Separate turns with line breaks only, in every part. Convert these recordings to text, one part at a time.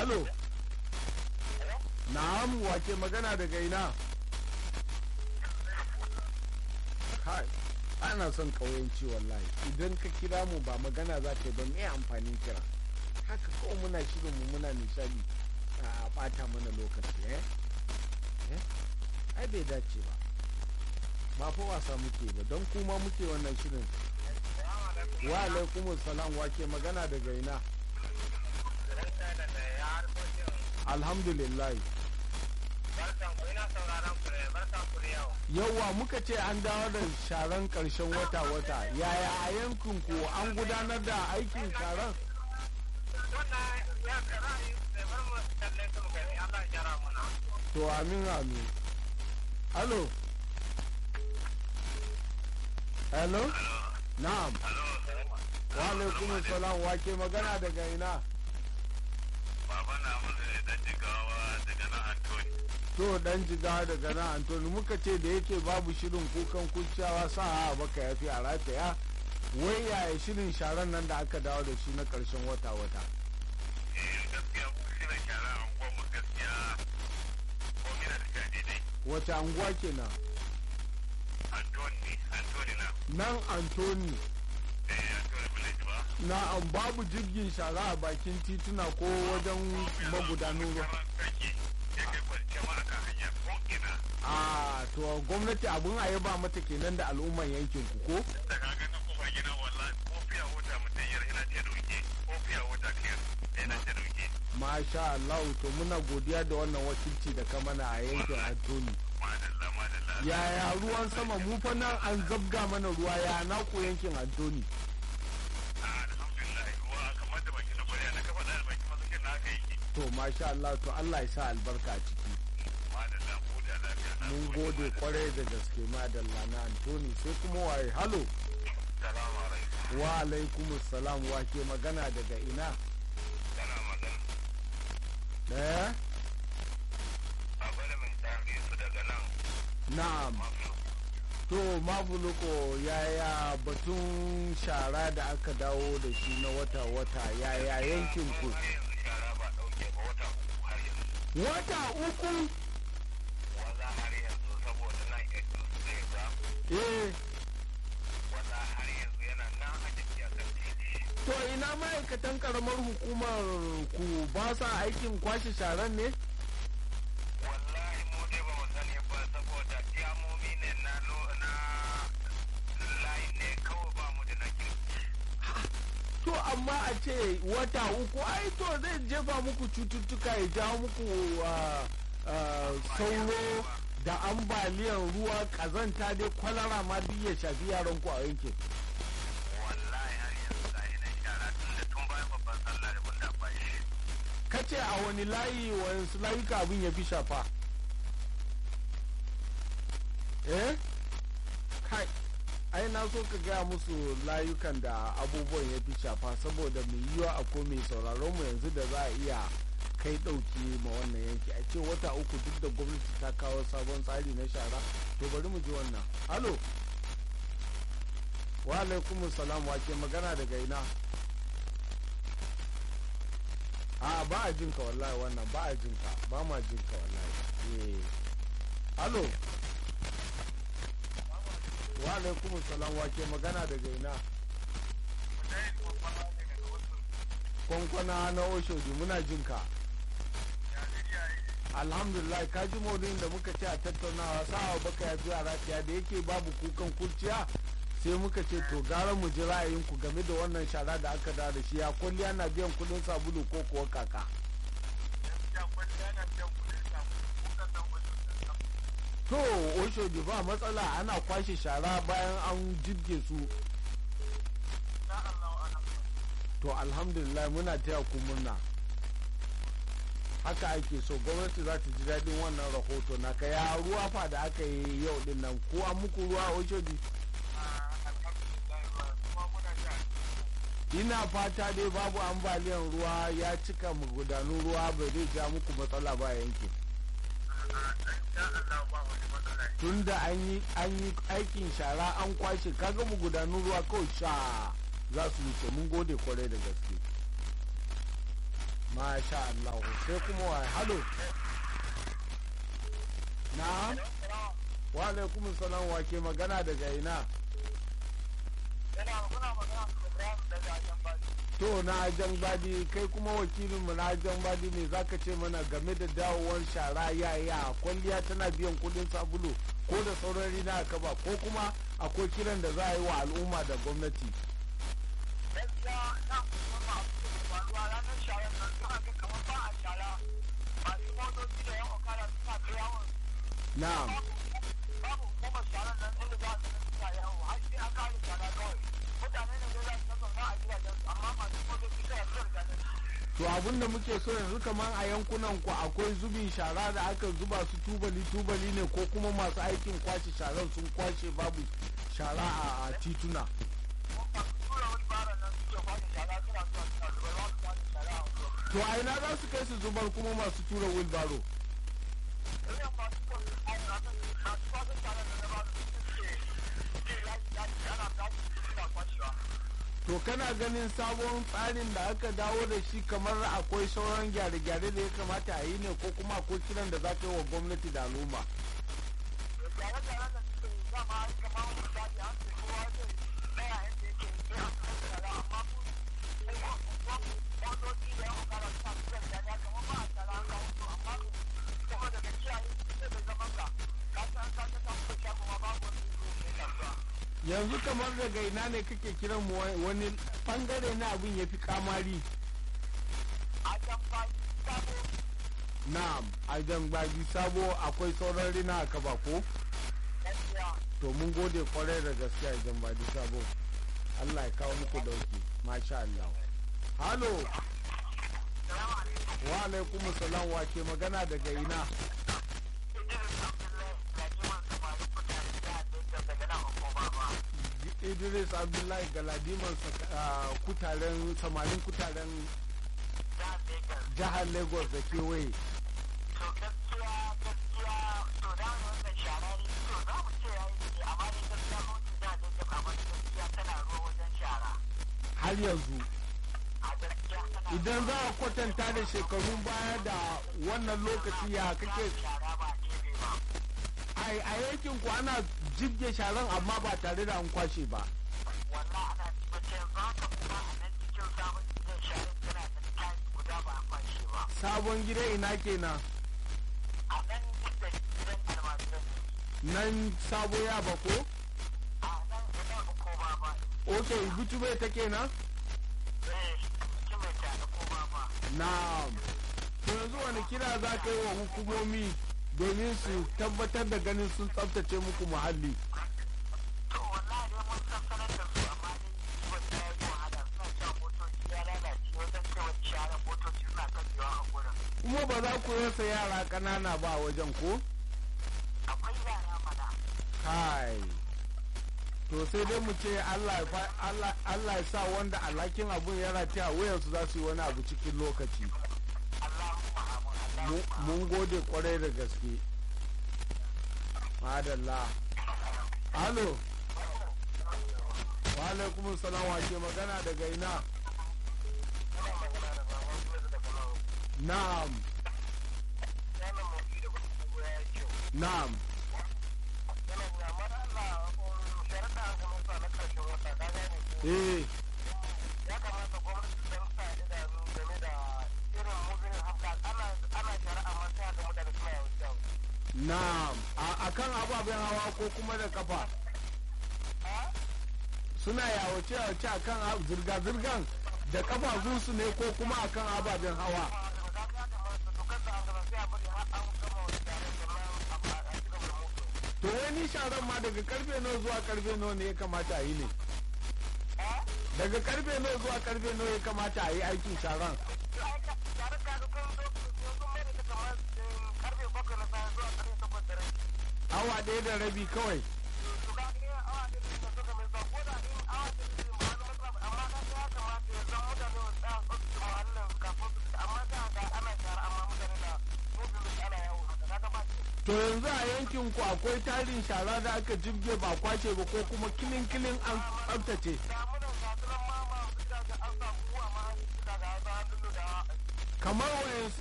Halo. Na'am wake magana daga ina? Kai, ana son ƙauyenci wallahi. Idan ka kira mu ba magana za ka yi ba me amfanin kira. Haka kawai muna shirin mu muna nishadi a ɓata mana lokaci eh? Eh? Ai bai dace ba. Ba fa wasa muke ba don kuma muke wannan shirin. Wa alaikumus salam wake magana daga ina? Alhamdulillah. Yawwa muka ce an dawo da sharan ƙarshen wata-wata. Yaya a yankin ku an gudanar da aikin sharan? To amin amin. Halo? Hello? Na'am. Wa alaikum salam wake magana daga ina?
Baba na musu ne dan jigawa daga nan Antoni.
To dan jiga daga nan Antoni muka ce da yake babu shirin kukan kuciyawa sa a baka ya fi a rataya wai yaya shirin sharan nan da aka dawo da shi na ƙarshen wata-wata.
Eh gaskiya mu shi na shara a unguwar mu gaskiya ko mina da shaɗi dai.
Wace anguwa kenan?
Antoni, Antoni na.
Nan Antoni
Eh Antoni village ba.
na an babu jirgin shara a bakin tituna ko wajen magudanin ruwa.
Kake ya kai kwance ma akan hanya ko ina.
A to gwamnati abun a yaba mata kenan da al'umman yankin ku ko?
Da ka ga na kofar gida wallahi ko fiya wata mutum yar ina ce dauke ko fiya wata kiyar ina ce dauke.
Masha Allah to muna godiya da wannan wakilci da ka mana a yankin Antoni.
Madalla madalla.
Yaya ruwan sama mu fa nan an zabga mana ruwa ya na ku yankin Antoni.
Alhamdulillah ruwa kamar da baki na kwarya na kafa da baki masakin na aka yi.
To masha Allah to Allah ya sa albarka a ciki.
Madalla mu da lafiya na.
Mun gode kwarai da gaske madalla na Antoni sai kuma waye halo.
Salamu alaikum.
Wa alaikumus salam wa ke magana daga ina?
Kana magana.
Eh?
Abin min tafi su daga nan.
Na'am. To mabuluko yaya batun shara da aka dawo da shi na wata-wata yaya yankin ku?
Har yanzu shara ba ɗauke ba wata uku har yanzu.
Wata uku?
Wanda har yanzu saboda nan yanzu su zai ba.
Eh,
Wanda har yanzu yana nan a jiki a kan titi.
to ina ma'aikatan karamar hukumar ku ba sa aikin kwashe sharan ne?
Wallahi mu dai ba mu sani ba saboda diyamomi ne na lo- na layi ne kawai ba mu da na kirki.
To amma a ce wata uku ai to zai jefa muku cututtuka ya jawo muku ah, ah, sauro da ambaliyar ruwa kazanta dai kwalara ma duk ya shafi yaran ku a yankin.
Wallahi har yanzu ga yi nan shara tun da tun bayan babban sallah da mun da ba shi.
kace a wani layi wayansu layuka abin ya fi shafa eh kai ai na so ka gaya musu layukan da abubuwan ya fi shafa saboda mai yiwa a ko mai sauraron mu yanzu da za a iya kai ɗauki ma wannan yanki a ce wata uku duk da gwamnati ta kawo sabon tsari na shara to bari mu ji wannan halo wa alaikumus salam wa ke magana daga ina a ba a jinka wallahi wannan ba a jinka ba ma jinka wallahi eh alo wa alaikum salam wa ke magana daga ina kwankwana na oshodi muna jinka alhamdulillah ka ji maudin da muka ce a tattaunawa sa'a baka ya fi a rafiya da yake babu kukan kurciya sai muka ce to gara mu ji ra'ayinku game da wannan shara da aka da da shi ya kwalliya na biyan kudin sabulu ko kuwa kaka to oshodi ba matsala ana kwashe shara bayan an jibge su to alhamdulillah muna taya ku murna haka ake so gwamnati za ta ji daɗin wannan rahoto na ka ya ruwa fa da aka yi yau din nan ko an muku ruwa oshodi ina fata dai babu ambaliyan ruwa ya cika magudanun ruwa bai zai ja muku matsala ba yankin tunda an yi an yi aikin shara an kwashe kaga magudanun ruwa kawai sha za su wuce mun gode kwarai da gaske masha Allah sai kuma wa halo na wa alaikum salam wa ke magana daga ina to na ajan badi kai kuma wakilinmu na ajan badi ne zaka ce mana game da dawowar shara yaya kwalliya tana biyan kudin sabulu ko da sauran rina aka ba ko kuma akwai kiran da za a yi wa al'umma da gwamnati
gaskiya na kuma abu da faruwa ranar shayar nan suna ga kamar ba a shara masu motoci da yan okada suna ta yawon
na'am
babu kuma sharar nan inda za su suna yawo har sai an kare shara kawai mutane ne dai za su zauna a gidajen su amma masu motoci suna zuwa gidajen su
to abin da muke so yanzu kamar a yankunan ku akwai zubin shara da aka zuba su tubali tubali ne ko kuma masu aikin kwashe sharan sun kwashe babu shara a, a tituna
masu tura wani bara nan suke kwashe shara suna zuwa suna zuwa ba su kwashe shara a wurin
to a ina za su kai su zubar kuma masu tura wilbaro
irin masu kwashe shara masu kwashe shara da na ba su suke suke yaji yaji ana yaji suna kwashewa
to kana ganin sabon tsarin da aka dawo da shi kamar akwai sauran gyare-gyare da ya kamata a yi ne ko kuma akwai kiran da za ka yi wa gwamnati da al'umma
gyare-gyaren da suke yi dama ai kamar misali an ce kowa zai tsaya yadda yake sai an kai shara amma ku motoci da yan okara suna tura shara kamar ba a shara an kawo su amma ku kuma daga kiyaye sai da zaman ka ka san ka ta samu da shago ma babu wani zai kai kasuwa
yanzu kamar daga ina ne kake kiran mu wa- wani bangare na abin ya fi kamari
a can fa sabo
na'am a bagi sabo akwai sauran rina a kaba ko
gaskiya
to mun gode kwarai da gaskiya a bagi sabo allah ya kawo muku dauki masha allah halo
salamu alaikum
wa alaikum salam wa ke magana daga ina
Idris Abdullahi Lajiman Samari Kutare da daga nan hukuma ba
idris abdullahi galadiman sa- ah, kutaren samarin kutaren
jihar Lagos
jihar lagos da kewaye
to gaskiya gaskiya to da wannan shara ne to za mu ce yayi ne amma ne gaskiya mun da da da amma gaskiya tana ruwa wajen shara
har yanzu
a gaskiya tana
idan za a kwatanta da shekarun baya da wannan lokaci ya kake
shara ba daidai ba
ai a yankin ku ana jibge sharan amma ba tare da an kwashe ba
wallahi ana mace za ka kuma a nan cikin sabon gidan shara tana da tayi guda ba a kwashe ba
sabon gida ina kenan
a nan inda gidan almajiran ne
nan sabo ya ba ko
a nan gidan hukuma ba
ok butube ta kenan
eh cikin mai tare ko ba ba
na to yanzu wani kira za ka yi wa hukumomi domin su tabbatar da ganin sun tsabtace muku muhalli
To wallahi dai mun san sanar da su amma dai kiwon ta yi wahala suna cewa motoci ya lalace wajen cewa sharar motoci suna kajewa a gurin.
kuma ba za ku rasa yara ƙanana ba a wajen ko
Akwai yara mana.
kai to sai dai mu ce Allah ya fa- Allah- Allah ya sa wanda alhakin abun ya rataya a wuyansu za su yi wani abu cikin lokaci
Allahumma amin.
Mu-
Allahumma
mun gode kwarai da gaske madalla halo wa alaikum salam wa ke magana daga ina na'am na'am eh
ya kamata gwamnati don sa idanu game da irin muzinin hafka ana ana shari'a ma sai ga mutane suna yawan jawo.
na'am a kan ababen hawa ko kuma da kafa suna yawace yawace a kan zirga-zirgan da kafafunsu ne ko kuma a kan ababen hawa to wani sharan ma daga karfe nawa zuwa karfe nawa ne ya kamata a yi ne daga karfe nawa zuwa karfe nawa ya kamata a yi aikin sharan awa ɗaya da rabi kawai to yanzu a yankin ku akwai tarin shara da aka jibge ba kwace ba ko kuma kilin kilin an tsaftace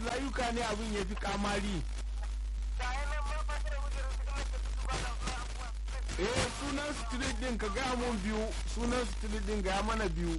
wasu layuka ne abin ya fi kamari eh sunan street din ka gaya mun biyu sunan street din gaya mana biyu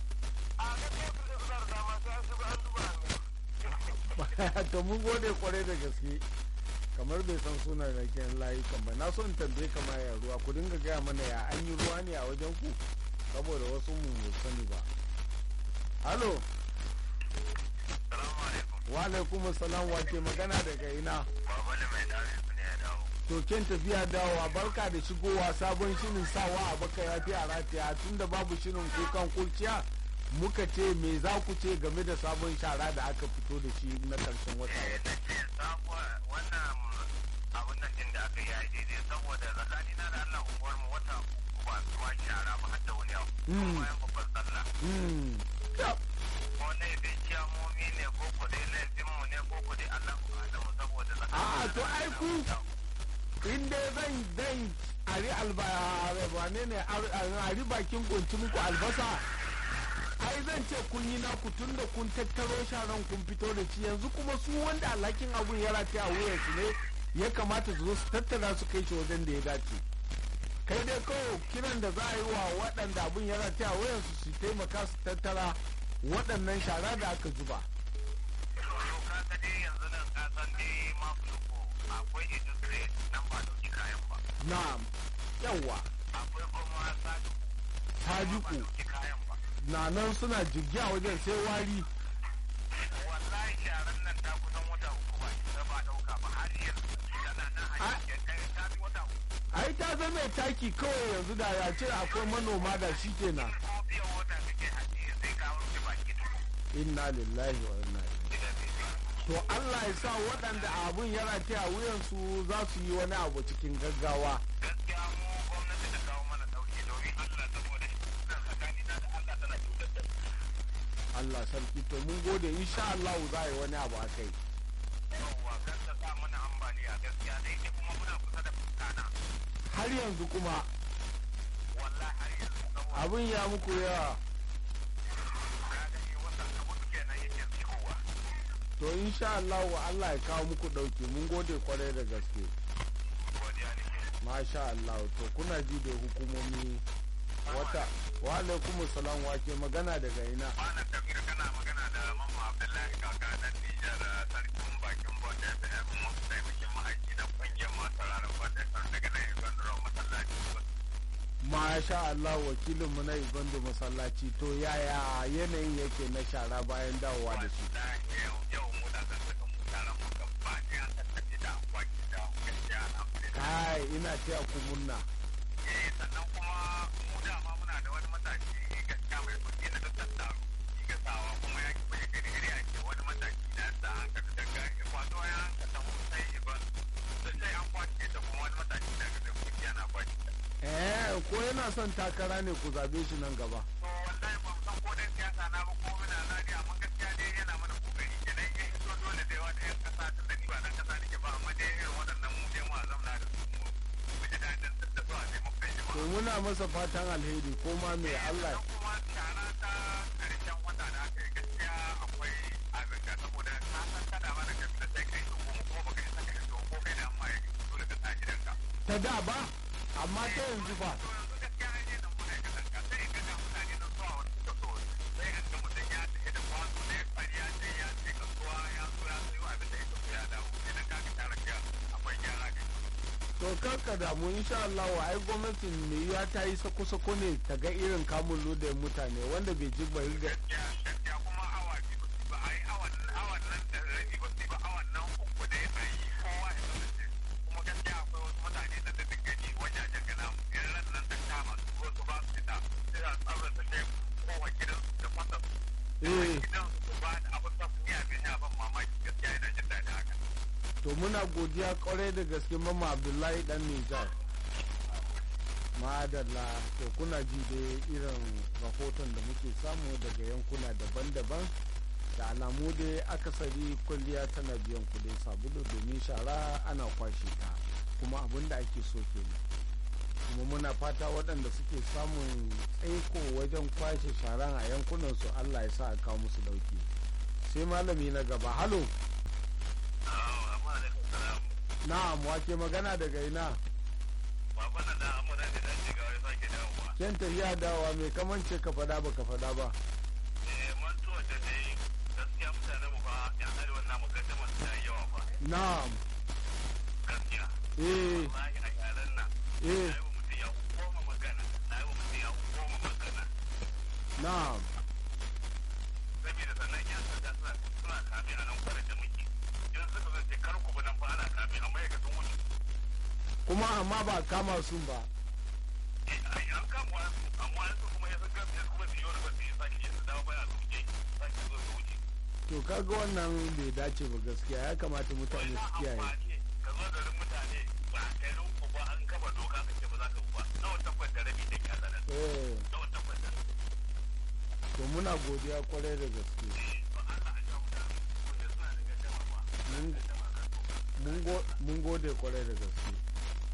to mun gode kwarai da gaske kamar bai san sunan raken layukan ba na so in tambaye kama ya ruwa ku dinga gaya mana ya an yi ruwa ne a wajen ku saboda wasu mu bai sani ba halo wa alaikum salam wa ke magana daga ina to ken tafiya dawowa barka da shigowa sabon shirin sawa a baka ya fi a rataya tun da babu shirin kukan kurciya muka ce me za ku ce game da sabon shara da aka fito da shi na karshen wata wata
wannan abun nan din da aka yi daidai saboda tsakani na da Allah unguwar mu wata uku ba zuwa shara ba har da wani abu kuma bayan babban sallah ko laifin kiyamomi ne ko ku dai laifin mu ne ko ku dai Allah ku hada mu saboda
a to ai ku in dai zan dan ari alba wane ne ari bakin kunci muku albasa ai zan ce kun yi naku tun da kun tattaro sharan kun fito da shi yanzu kuma su wanda alhakin abun ya rataya a wuyansu ne ya kamata su zo su tattara su kai shi wajen da ya dace kai dai kawai kiran da za a yi wa waɗanda abun ya rataya a wuyansu su taimaka su tattara waɗannan shara da aka zuba
ka dai yanzu nan ka san dai mafuko akwai industry nan ba dauki kayan ba
na'am yawa
akwai kuma saduku
tajiku
dauki kayan ba
na nan suna jirgi a wajen sai wari
wallahi sharan nan ta kusan wata uku ba ta ba dauka ba har yanzu tana nan a cikin kai ta fi wata uku
ai ta zama taki kawai yanzu da ya ce akwai manoma da shi kenan
ko biyan wata kake haɗe sai ka wuce baki duku
inna lillahi wa inna ilaihi to Allah ya sa waɗanda abun ya rataya a wuyansu za su yi wani abu cikin gaggawa
gaskiya mu gwamnati ta kawo mana sauki domin Allah saboda nan tsakani na da Allah tana cutar da mu
Allah sarki to mun gode insha Allah za a yi wani abu a kai
yawwa kan ta sa mana ambaliya gaskiya dai ke kuma muna kusa da fuskana
har yanzu kuma
wallahi har yanzu saboda
abun ya muku yawa
na gani wannan abu kenan yake tsikowa
to insha Allah wa Allah ya kawo muku ɗauki mun gode kwarai da gaske
godiya nake
masha Allah to kuna ji da hukumomi wata wa alaikum salam wa ke magana daga ina
Malam Kabir kana magana da Mamman Abdullahi kaka na Nijar sarkin bakin Bauta FM masu taimakin ma'aiki na kungiyar masu rarar Bauta FM daga nan Igon Duro masallaci.
masha Allah wakilin mu na Igondo masallaci to yaya yanayin yake na shara bayan dawowa da shi
Wallahi yau yau mu da zan saka mu taron mu gaba ɗaya an tattace da akwaki da gaskiya alhamdulillah.
kai ina taya ku murna
Eh sannan kuma mu dama muna da wani matashi gaskiya mai kuɗi na duk tattaro. Shi gasawa kuma ya ki bai gani gari ake wani matashi na sa an ka daga kwato ya an ka taho sai iban sai an kwace da kuma wani matashi daga da kuɗi yana kwace ta.
eh ko yana son takara ne ku zabe shi nan gaba
To wallahi ba mu san ko dan siyasa na ba ko muna zaɓi amma gaskiya dai yana mana kokari kenan ya hito dole da yawa da yan kasa tun da ni ba dan kasa nake ba amma dai irin waɗannan mu dai mu a zamna da su mu mu ji daɗin da su a taimakon jama'a.
to muna masa fatan alheri ko ma mai Allah
Sannan kuma shara ta karshen wata da aka yi gaskiya akwai abinka saboda na san kada ba da kafin sai kai su kuma kuma baka isa ka iso ko kai da amma ya dole ka sa gidanka.
ta da ba amma ta yanzu ba
To yanzu gaskiya an yi nan muna kasan ka sai ka ga mutane nan zuwa wani suka so sai an ga mutum ya tafi da kwano da ya fari ya ce ya ce kasuwa ya zo ya sayo abin da ya so ya dawo idan ka ga tare ka akwai gyara ga
to karka damu insha Allah wa ai gwamnatin mai yiwa ta yi sako-sako ne ta ga irin kamun lodayin mutane wanda bai ji bari da
gaskiya gaskiya kuma awa biyu ba su ba ai awan awan nan da rabi ba su ba awan nan uku dai a yi kowa ya kasance kuma gaskiya akwai wasu mutane da da gani wajajen gana in ran nan ta kama su ko su ba su fita sai a tsarin da sai kowa gidan da fasa
eh
gidan su ba da abin da su iya bin ya ban mamaki gaskiya yana jin daɗin haka
to muna godiya kwarai da gaske mama Abdullahi dan Nijar madalla to kuna ji da irin rahoton da muke samu daga yankuna daban-daban da alamu dai akasari kwalliya tana biyan kudin sabulu domin shara ana kwashe ta kuma abin da ake so kenan kuma muna fata waɗanda suke samun tsaiko wajen kwashe sharan a yankunansu allah ya sa a kawo musu ɗauki sai malami na gaba halo na'am wake magana daga ina
Baba na da amuna ne dan shiga wai sake dawowa.
ken tafiya dawa mai kamance ka fada ba ka fada ba
Eh mantuwa da dai gaskiya mutanen mu fa yan arewa namu gaddama su da yawa fa.
na'am
Gaskiya.
eh
Wallahi a yaran nan.
eh
Na yi wa mutum ya goma magana. Na yi wa mutum ya goma magana.
na'am
Saboda sannan yan sanda suna suna kame a nan kwanan da muke. In suka zan ce kar ku bi nan fa ana kame amma ya ga sun wuce.
kuma amma ba kama sun ba
Eh ai an kama wasu amma yanzu kuma ya san gaskiya kuma su yi wani ba su yi sake yin su dawo baya su wuce. Sake zo su wuce.
to kaga wannan bai dace ba gaskiya ya kamata mutane su kiyaye
ka zo garin mutane ba garin ku ba an kama doka ka ce ba za ka bu ba nawa takwas da rabi da ke zanen
eh
nawa takwas da rabi
to muna godiya kwarai da gaske
ba Allah a ja mutane wanda suna da gaddama ba
Mun-
gaddama kan doka
mun go- mun gode kwarai da gaske